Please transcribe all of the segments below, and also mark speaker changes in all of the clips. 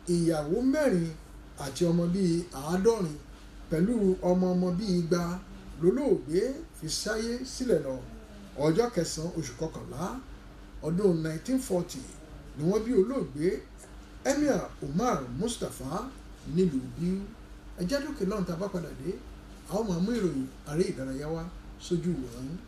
Speaker 1: ìyàwó mẹ́rin àti ọmọ bíi àádọ́rin pẹ̀lú ọmọ ọmọ bíi igba lólóògbé fi sáyé sílẹ̀ lọ ọjọ́ kẹsàn-án oṣù kọkànlá ọdún 1940 ni wọ́n bí olóògbé emir umar mustapha nílùú bíu ẹjẹ́ lókè lọ́run tá a bá padà dé àwọn máa mú ìròyìn àrẹ ìdárayá wá sójú ìwòran yín.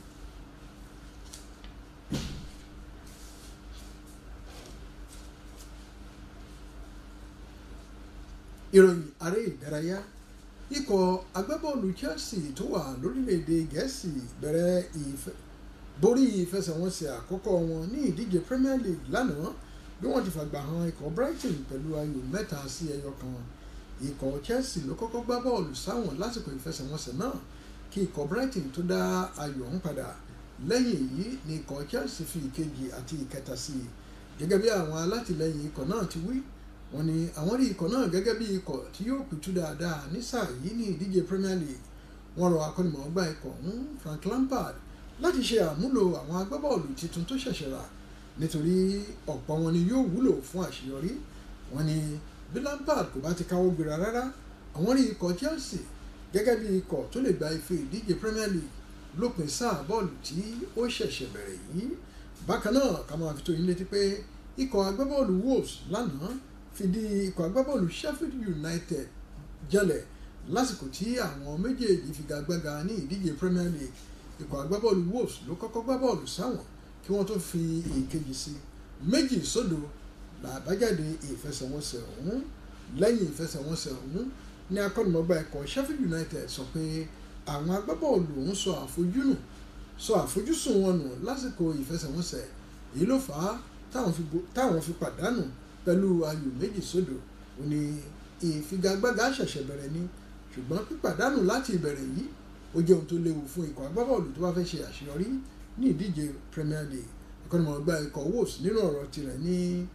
Speaker 1: ìròyìn àrẹ ìdárayá ikọ̀ agbábọ́ọ̀lù Chelsea tó wà lórílẹ̀‐èdè gẹ̀ẹ́sì bẹ̀rẹ̀ ìfẹ́ borí ìfẹsẹ̀wọnsẹ̀ àkọ́kọ́ wọn ní ìdíje Premier League lánàá bí wọ́n ti fàgbà han ikọ̀ Brighton pẹ̀lú ayò mẹ́ta sí ẹyọ kan ikọ̀ Chelsea ló kọ́kọ́ gbá bọ́ọ̀lù sáwọn lásìkò ìfẹsẹ̀wọnsẹ̀ náà kí ikọ̀ Brighton tó dá ayò ọ̀hún padà lẹ́yìn èyí ni ikọ̀ Chelsea fi ìkejì àti ìkẹta sí i gẹ́gẹ́ bí àwọn alátìlẹyìn ikọ̀ náà ti wí wọ́n ní àwọn rí ikọ̀ náà gẹ́gẹ́ bí ikọ̀ tí yóò pìtú dáadáa ní sáà yìí ní ìdíje Premier League wọ́n rọ akọ́nimọ̀ọ́gbá ikọ̀ ọ̀hún Frank Lampard láti ṣe àmúlò àwọn agbábọ́ọ̀lù tuntun tó ṣẹ̀ṣẹ̀ rà nítorí ọ̀pọ̀ wọn ni yóò wúlò fún àṣeyọrí wọ́n ní bí Lampard kò bá ti káwọ́ gbéra rárá àwọn rí ikọ̀ Chelsea gẹ́gẹ́ bí ikọ̀ tó lè gba ife ìdíje Premier League lópin sáà bọ́ọ̀lù tí ó ṣẹ̀ṣẹ̀ bẹ̀rẹ̀ yìí bákan náà ká máa fi tó yín létí pé ikọ̀ agbábọ́ọ̀lù Wolves lánàá fìdí ikọ̀ agbábọ́ọ̀lù Sheffield United jẹ́lẹ̀ lásìkò tí àwọn méjèèjì figagbága ní ìdíje Premier League ikọ̀ agbábọ́ọ̀lù Wolves ló kọ́kọ́ gbá bọ́ọ̀lù sáwọn kí wọ́n tó fi ìkejì sí méjì sódò làbájáde ìfẹsẹ̀wọnsẹ̀ ọ̀hún lẹ́yìn ìfẹsẹ̀wọnsẹ̀ ọ̀hún ní akọ́nimọ̀gbá ikọ̀ Sheffield United sọ pé àwọn agbábọ́ọ̀lù ọ̀hún sọ àfojúnù sọ àfojúsùn wọn nù lásìkò ìfẹsẹ̀wọnsẹ̀ èyí ló fà á táwọn fi pàdánù pẹ̀lú ayò méjì sódò ó ní ìfigagbága ṣẹ̀ṣẹ̀ bẹ̀rẹ̀ ni ṣùgbọ́n pípàdánù láti ìbẹ̀rẹ̀ yìí ó jẹ́ ohun tó léwu fún ikọ̀ agbábọ́ọ̀lù tó bá fẹ́ ṣe àṣeyọrí ní ìdíje Premier League akọ́nimọ̀ọ́gbá ikọ̀ Wolves nínú ọ̀rọ̀ tirẹ̀ ní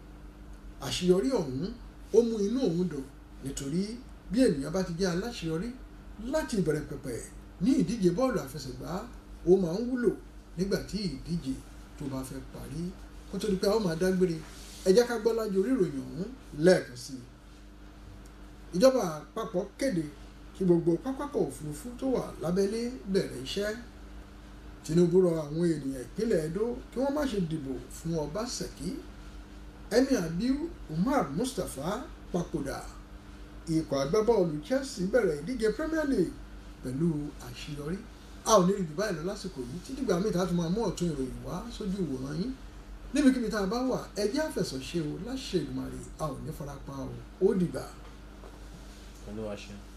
Speaker 1: àṣeyọrí ọ̀hún ó mú inú òun dùn nítorí bí ènìyàn bá ti jẹ́ aláṣeyọrí láti ìbẹ̀rẹ̀ pẹ̀pẹ̀ ní ìdíje bọ́ọ̀lù àfẹsẹ̀gbá ó máa ń wúlò nígbà tí ìdíje tó bá fẹ́ parí kó tó di pé a ó máa dágbére ẹ jẹ́ ká gbọ́ lájú orí ìròyìn ọ̀hún lẹ́ẹ̀kan sí i ìjọba àpapọ̀ kéde kí gbogbo pápákọ̀ òfurufú tó wà lábẹ́lé bẹ̀rẹ̀ iṣẹ́ Tinubu rọ àwọn ènìyàn ìpínlẹ̀ Edo kí wọ́n má ṣe dìbò fún Ọbaṣẹ́kì Emir Abiu Umar Mustapha papòdà ikọ̀ agbábọ́ọ̀lù Chelsea bẹ̀rẹ̀ ìdíje Premier League pẹ̀lú àṣeyọrí a ò ní rí jù báyìí lọ lásìkò yìí títí gbà mí ìta tó máa mú ọ̀tún ìròyìn wá sójú ìwòran yín níbikíbi tá a bá wà ẹjẹ́ àfẹ̀sọ̀ṣe o láṣẹ Èdùmàrè a ò ní farapa o ó dìgbà.
Speaker 2: olúwa ṣeun.